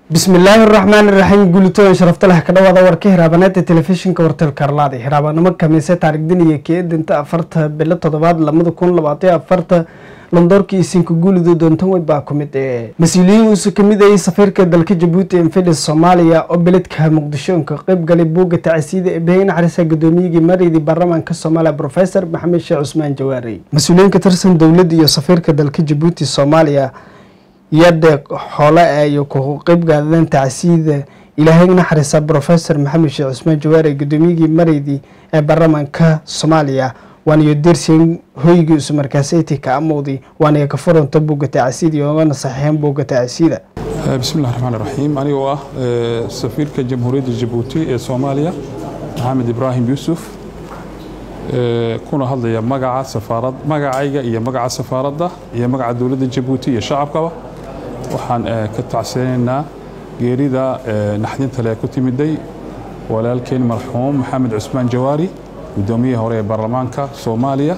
bismillaahi raxmaan iraxiim guulitooyin sharafta leh ka dhawaada warka hiraabaneedda telefishinka wartelka arlaada hiraabanimo kamiise taarigdan iyo keedinta afarta bilo toddobaad lamada kun labaatan afarta londoorkii isinka guulido doontan weyd baa ku mid ee mas-uuliyiin uusa kamid ayay safiirka dalka jabuuti enfilis soomaaliya oo beledka muqdisho ka qeyb galay buugga tacasiida ee bahey naxariisa gudoomiyigii mareydii baarlamaanka soomaaliya profesor maxamed sheekh cusmaan jawaari mas-uuliyiin ka tirsan dowladda iyo safiirka dalka jabuuti soomaaliya yadhe xoole ay ku qeyb gaadeen tacsiida ilaahay naxariisa profesor maxamed sheekh cusmaan jawaari gudoomiyigii mareydii ee baarlamaanka soomaaliya waaniyo dersin hoygii isu markaaseti ka amowday waaniyo ka furanta buugga tacsiida iyoogana saxiixeen buugga tacsiida bismillahi raxmaan raxiim anigoo ah safiirka jamhuuriyadda jabuuti ee soomaaliya maxamed ibraahim yuusuf kuna hadlaya magaca safaarad magacayga iyo magaca safaaradda iyo magaca dowladda jabuuti iyo shacabkaba waxaan ka tacsinaynaa geerida naxdinta le ku timiday walaalkeen marxuum maxamed cusmaan jawaari gudoomiyihii hore ee baarlamaanka soomaaliya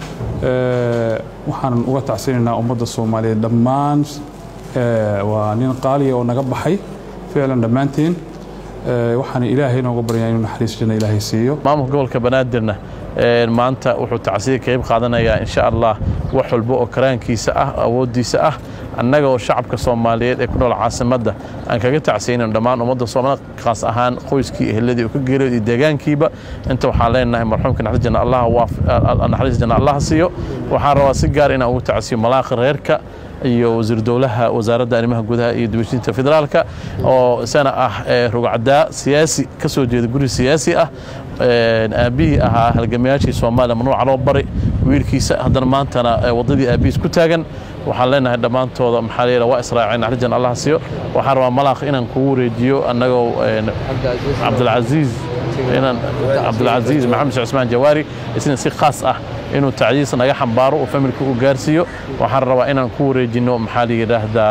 waxaan uga tacsinaynaa ummadda soomaaliyeed dhammaan waa nin qaaliya oo naga baxay ficlan dhammaanteen waxaan ilaahay nooga baryaa inuu naxariis janna ilaahay siiyo maamulka gobolka banaadirna maanta wuxuu tacsiya qayb qaadanayaa insha allah wax walba oo karaankiisa ah awooddiisa ah annaga oo shacabka soomaaliyeed ee ku nool caasimadda aan kaga tacsiyaynan dhammaan ummadda soomaalida khaas ahaan qoyskii eheladii uu ka geeriyo iyo deegaankkiiba inta waxaan leenahay marxuumka naxariis janna allaha siiyo waxaan rabaa si gaar inaan ugu tacsiyo malaakha reerka iyo wasiir dowlaha wasaaradda arrimaha gudaha iyo dibashinta federaalka oo isana ah rugcadaa siyaasi ka soo jeeda guri siyaasi ah aabbihii ahaa halgamayaashii soomaaliya manuuca loo bari wiilkiisa haddana maantana waddadii aabbihiis ku taagan waxaan leenahay dhammaantooda maxaa la waa israaceen naxarijan allah siiyo waxaan rabaa malaakh inaan kugu wareejiyo annagoo cabdilcasiis inaan cabdilcasiis maxamed sheekh cusmaan jawaari isna si khaas ah inuu tacdiis naga xambaaro oo familka u gaarsiiyo waxaan rabaa inaan ku wareejino maxaa la yidhaahdaa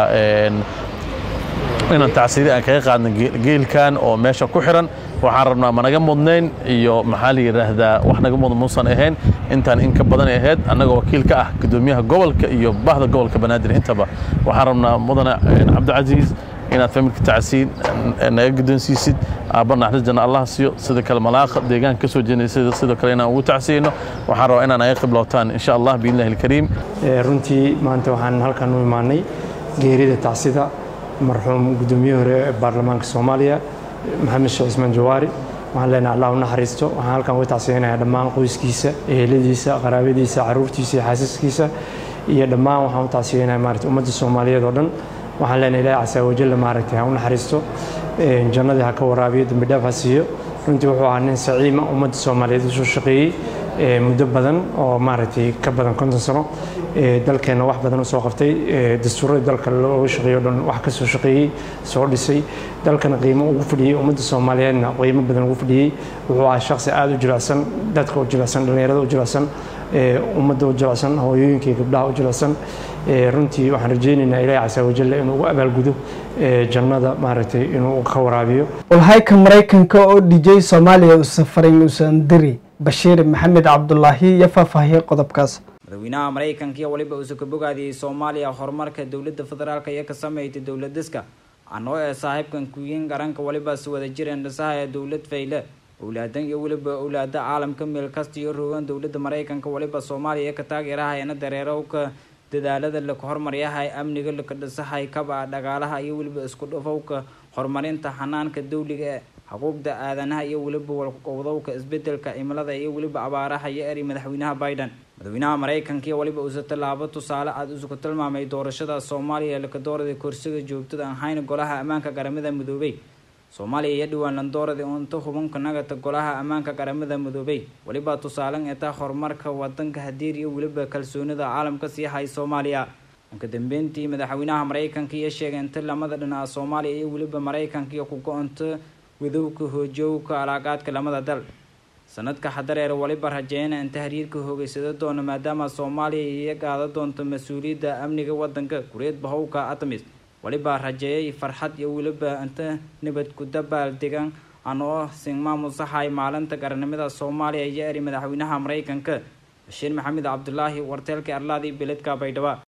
inaan tacsiidi aan kaga qaadna geelkan oo meesha ku xiran waxaan rabnaa ma naga mudnayn iyo maxaa la yidhaahdaa wax naga mudan muusan ahayn intaan in ka badan ahayd annagoo wakiil ka ah gudoomiyaha gobolka iyo bahda gobolka banaadir intaba waxaan rabnaa mudane cabdicasiis inaad familka tacsiin naga guddoonsiisid aabba naxariis janna allah siiyo sida kale malaaqa deegaanka ka soo jeednay sidoo kale inaan ugu tacsiyeyno waxaan rabaa inaan naga qiblootaan insha allah biidnillahi alkariim runtii maanta waxaan halkan u imaanay geerida tacsida marxuum guddoomiye hore ee baarlamaanka soomaaliya maxamed sheekh cusmaan jawaari waxaan leenahay allah u naxariisto waxaan halkan uga tacsiyeynayaa dhammaan qoyskiisa eheladiisa qaraabadiisa carruurtiisa iyo xaasaskiisa iyo dhammaan waxaan u tacsiyeynayaa maarata ummadda soomaaliyeed oo dhan waxaan leenahay ilaahay casaa wajalla maaragtay ha u naxariisto jannadii ha ka waraabiyo dembi dhaaf ha siiyo runtii wuxuu ahaa nin saciima ummadda soomaaliyeed usoo shaqeeyey muddo badan oo maaragtay ka badan konton sano dalkeenna wax badan usoo qabtay dastuuradii dalka looga shaqeeyo dhan wax ka soo shaqeeyey soo dhisay dalkana qiimo ugu fadhiyey ummadda soomaaliyeedna qiimo badan ugu fadhiyey wuxuu ahaa shaqsi aada u jilicsan dadka u jilicsan dhallinyarada u jilicsan ummadda u jilicsan hooyooyinka iyo gabdhaha u jilicsan runtii waxaan rajaynaynaa ilaahi casaa wajalla inuu ugu abaalgudo jannada maaragtay inuu ka waraabiyo walhayka maraykanka oo dhijay soomaaliya uusan farin uusan diri bashiir maxamed cabdulaahi iyo faahfaahiyey qodobkaas madaxweynaha maraykanka iyo waliba uusa ka bogaadiyey soomaaliya horumarka dowladda federaalk iyo ka sameeytay dowladiska anoo ee saaxiibkan kuyin garanka waliba si wada jireen dhisaha ee dowlad fayle owlaadan iyo weliba owlaada caalamka meel kasta iyo rogan dowladda maraykanka waliba soomaaliya ka taageerahayana dareerowka dadaalada laka hormaryahay amniga laka dhisahay kaba dhagaalaha iyo weliba isku dhafowka horumarinta xanaanka dawliga ee xuquuqda aadanaha iyo weliba walqowdowka isbedelka cimilada iyo weliba abaaraha iyo eri madaxweynaha biden madaxweynaha maraykanka iyo waliba uusa tallaabo tusaale aada usuku tilmaamay doorashada soomaaliya laka doorada korsiga joogtada aan hayna golaha ammaanka qaramada midoobey soomaaliya iyo dhowaan landoorada unta hubanka nagata golaha ammaanka qaramada midoobey weliba tusaalan eeta horumarka wadanka hadiir iyo weliba kalsoonida caalamka sii hay soomaaliya ka dambeyntii madaxweynaha maraykanka iyo sheegeenta lamada dhinaca soomaaliya iyo weliba maraykanka iyo ku go-onta wadowka hoojowka alaaqaadka lamada dal sanadka xadareer waliba rajeyna inta hariirka hoogeysada doona maadaama soomaaliya iyo qaada doonto mas-uuliyadda amniga wadanka kureed bahowka atamis waliba rajeeyay farxad iyo weliba inta nabad ku dabaal degan anoo singmaamusahay maalinta qarannimada soomaaliya iyo eri madaxweynaha maraykanka bashiir maxamed cabdulaahi warteelka arlaadi beledka baydhabo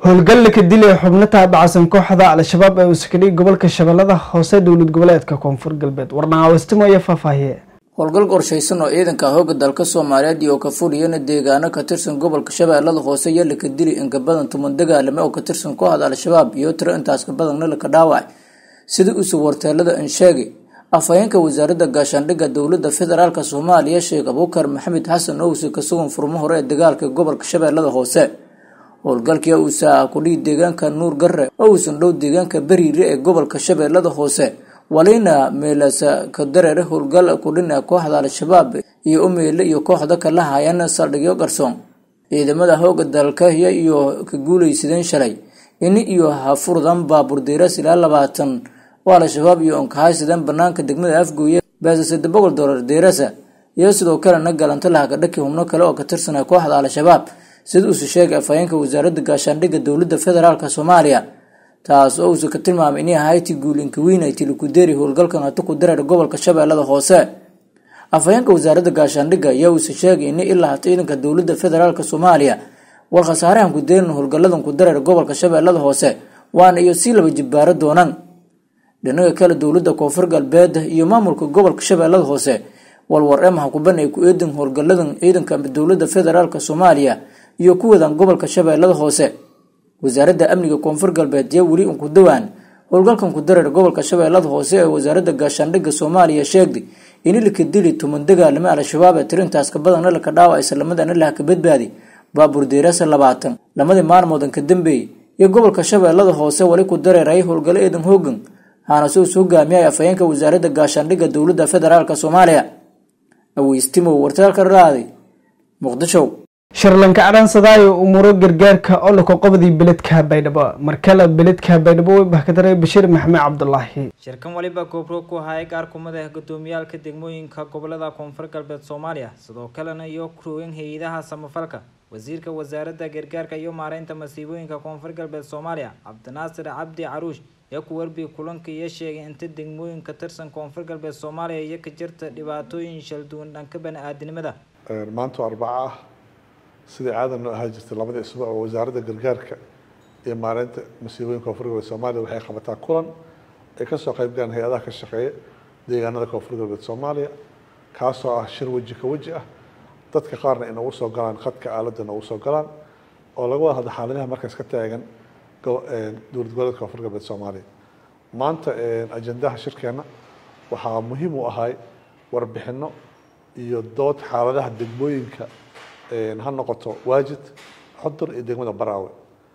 howlgal ka dilay xubno taabacsan kooxda al-shabaab ee uskadhig gobolka shabeellada hoose dowlad goboleedka koonfur galbeed warnaaawastimo iyo faahfaahiye howlgal qorshaysan oo ciidanka hooga dalka soomaaliyeed iyo ka fuliyana deegaano ka tirsan gobolka shabeellada hoose iyo laka dili inka badan tuman dagaalame oo ka tirsan kooxda al-shabaab iyo tiro intaas ka badanna laka dhaawacay sida usug warteelada ansheegi afhayeenka wasaaradda gaashaandhigga dowladda federaalk soomaaliya sheekh abuukar maxamed xasan owse ka sugan furmo hore ee dagaalka gobolka shabeellada hoose howlgalkii uusa ah kudhigi deegaanka nuur garre oo uusan dhow deegaanka beriire ee gobolka shabeellada hoose walina meelasa ka dareere howlgal kudhina kooxda al-shabaab iyo umeyle iyo kooxda kala hayana saldhigyo garsoon ciidamada hooga dalkaya iyo ka guuleysadeen shalay ini iyo hafurdan baabuur diiras ilaa labaatan oo al-shabaab iyo onkahaysadeen banaanka degmada afgooye beesa sadde boqol dolar diirasa iyo sidoo kalena galanta lahakadhaki hubno kale oo ka tirsanay kooxda al-shabaab sida uuse sheegay afhayeenka wasaaradda gaashaandhigga dowladda federaalk soomaaliya taas oo uusa ka tilmaamay inay ahayti guulinka weyn ay tilikudeeri howlgalkan hata ku dareer gobolka shabeellada hoose afhayeenka wasaaradda gaashaandhigga ayaa uuse sheegay in ilaa hata ciidanka dowladda federaalk soomaaliya war khasaarahan ku deerin howlgaladan ku dareer gobolka shabeellada hoose waana iyo sii laba jibbaaro doonaan dhinaga kale dowladda koonfur galbeed iyo maamulka gobolka shabeellada hoose walwar ee maxkuban ay ku eedan howlgaladan ciidanka dowladda federaalk soomaaliya iyo kuwadan gobolka shabeellada hoose wasaaradda amniga koonfur galbeed yaa weli unku dawaan howlgalkan ku dareer gobolka shabeellada hoose ee wasaaradda gaashaandhigga soomaaliya sheegday in laka dili tuman dagaalame al-shabaab ee tirintaas ka badanna laka dhaawac islamadana laha ka badbaadi baabuur deerasa labaatan lamadii maalmoodan ka dambeeyey iyo gobolka shabeellada hoose wali ku dareerayay howlgalo eedan hoogan haana soo hogaamiyay afhayeenka wasaaradda gaashaandhigga dowladda federaalk soomaaliya aweystimow wartaalka raaday muqdisho shirlanka cadhaansadaayo umuuro gargaarka oo lako qobdii beledka baydhabo markale beledka baydhabo way bahkadaray bashiir maxamed cabdulaahi shirkan waliba goobro ku hayay qaar kumid ah gudoomiyaalka degmooyinka gobolada koonfur galbeed soomaaliya sidoo kalena iyo kurooyin hay-adaha samafalka wasiirka wasaaradda gargaarka iyo maareynta masiibooyinka koonfur galbeed soomaaliya cabdinaasir cabdi caruush ee ku warbi kulanka iyo sheegay inta degmooyinka tirsan koonfur galbeed soomaaliya iyo ka jirta dhibaatooyin shalduwan dhanka bani-aadinimada maanta arbaca ah sidai caadan noo ahaa jirtay labadii isbuuc oo wasaaradda gargaarka iyo maareynta masiibooyinka koonfur galbeed soomaaliya waxay qabataa kulan ay kasoo qayb galaan hay-adaha ka shaqeeya deegaanada koonfur galbeed soomaaliya kaasoo ah shir weji ka weji ah dadka qaarna inagu soo galaan khadka aaladda nagu soo galaan oo laga wada hadla xaaladaha markaas ka taagan dowlad goboleedka koonfur galbeed soomaaliya maanta ajendaha shirkeena waxaa muhiim u ahay warbixino iyo dood xaaladaha degmooyinka ha noqoto waajid xudur iyo degmada baraawe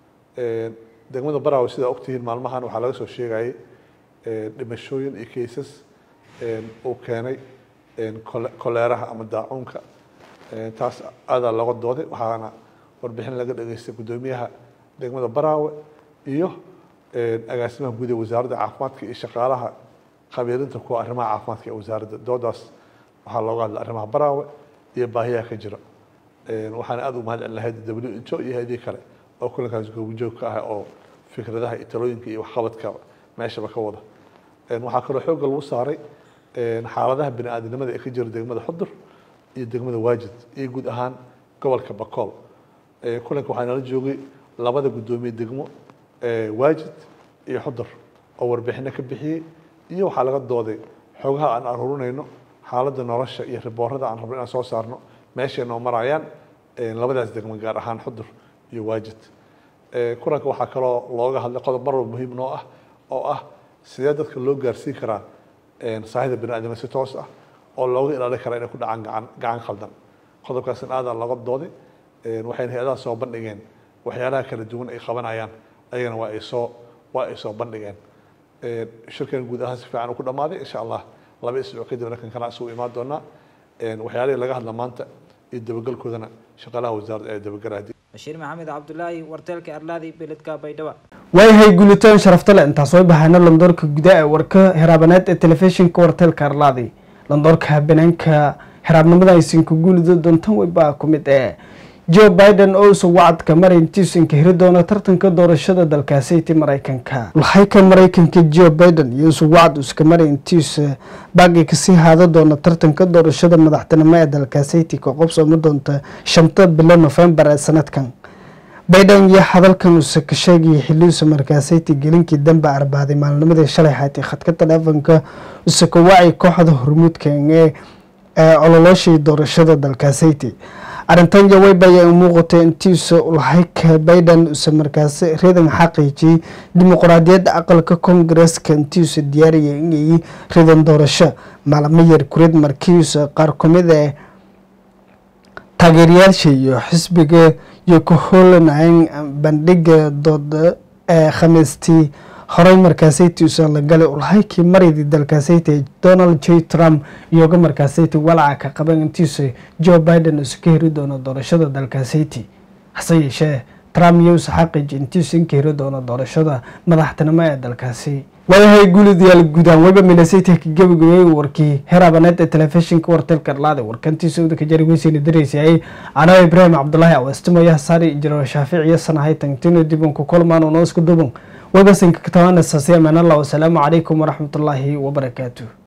degmada baraawe sidaa ogtihiin maalmahan waxaa laga soo sheegayay dhimashooyin iyo kaysas uu keenay koleeraha ama daacuunka taas aadaa looga dooday waxaana warbixin laga dhageystay guddoomiyaha degmada baraawe iyo agaasimaha guud ee wasaaradda caafimaadka iyo shaqaalaha khabiirinta kuwa arrimaha caafimaadka ee wasaaradda doodaas waxaa looga hadlay arrimaha baraawe iyo baahiyaha ka jira waxaana aada u mahad celin lahayd w injo iyo hay-adii kale oo kulankaas goobijoog ka ah oo fikradaha iyo talooyinka iyo waxqabadka meeshaba ka wada waxaa kaloo xoogga lagu saaray xaaladaha bini aadamnimada ee ka jira degmada xudur iyo degmada waajid iyo guud ahaan gobolka bakool kulanka waxaa nala joogay labada guddoomiye degmo waajid iyo xudur oo warbixino ka bixiyey iyo waxaa laga dooday xogaha aan aruurinayno xaaladda nolosha iyo riboorada aan rabno inaan soo saarno meeshay noo marayaan labadaas degmo gaar ahaan xudur iyo waajid kulanka waxaa kaloo looga hadlay qodob mar walba muhiim noo ah oo ah sidee dadka loo gaarsiin karaa saahida bini aadamka si toos ah oo looga ilaalin karaa inay ku dhacaan gacan gacan khaldan qodobkaasna aadaa looga dooday waxayna hay-adaha soo bandhigeen waxyaalaha kala duwan ay qabanayaan ayagana waa ay soo waa ay soo bandhigeen shirkan guud ahaan si fiican uu ku dhammaaday insha allah laba isbuuc kadibna kan kana isugu imaan doonaa waxyaalihii laga hadla maanta iyo dabagelkoodana shaqaalaha wasaaradda ee dabagelaya bashiir maxamed cabdulaahi warteelka arlaadi beledka baydhaba waayahay guulitaan sharafta le intaas way bahayna landoorka gudaa ee warka heraabaneed ee telefishinka warteelka arlaadi landoorka habeeneenka heraabnimada aysanka guulida doontan weybaa ku mid ee joe biden oo usa wacadka marintiisanka hiri doona tartanka doorashada dalkaasiti maraykanka lahayka maraykanka joe biden iyo usa wacad uska marintiisa baaqi kasii haada doona tartanka doorashada madaxtinimo ee dalkaasiti ka qobsoomi doonta shanta bilo nofembar ee sanadkan biden iyo hadalkan uuse ka sheegayay xiliuusa markaasayti gelinkii dambe arbaaday maalnimadii shalay haatay khadka taleefonka use ka wacay kooxda hormuudkan ee ololooshii doorashada dalkaasayti arrintan yaweyba ayaa u muuqatay intiisa ulahayka biden use markaas ridan xaqiijiyey dimuqraadiyadda aqalka koongareska intiisa diyaariyay inay ridan doorasho maalmo yar kurid markiisa qaar kumid ee taageerayaasha iyo xisbiga iyo ku hoolanayeen bandhiga dooda ee khamiistii horey markaasayti usan la galay ulhaykii maridii dalkaasayti donald j trump iyoga markaasayti walaca ka qaban intiisa joe biden usa ka heri doono doorashada dalkaasayti hase yeeshee trump iyo usa xaqiiji intiisa in ka heri doono doorashada madaxtinimo ee dalkaasi waayahay guulidayaal guudaan weba milasayta ka gabagabeyey warkii heraabaneed ee telefishinka wartelka arlaade warkantiisa udaka jari weyseyna daraysayay anaa ibraahim cabdulaahi awastimoyaha saari ijiro shaaficiyo sanahay tangtino dibanku kulmaan oo noo isku duban webasinka katabaana saasiya amaan allah wasalaamu calaykum waraxmatullaahi wabarakaatuh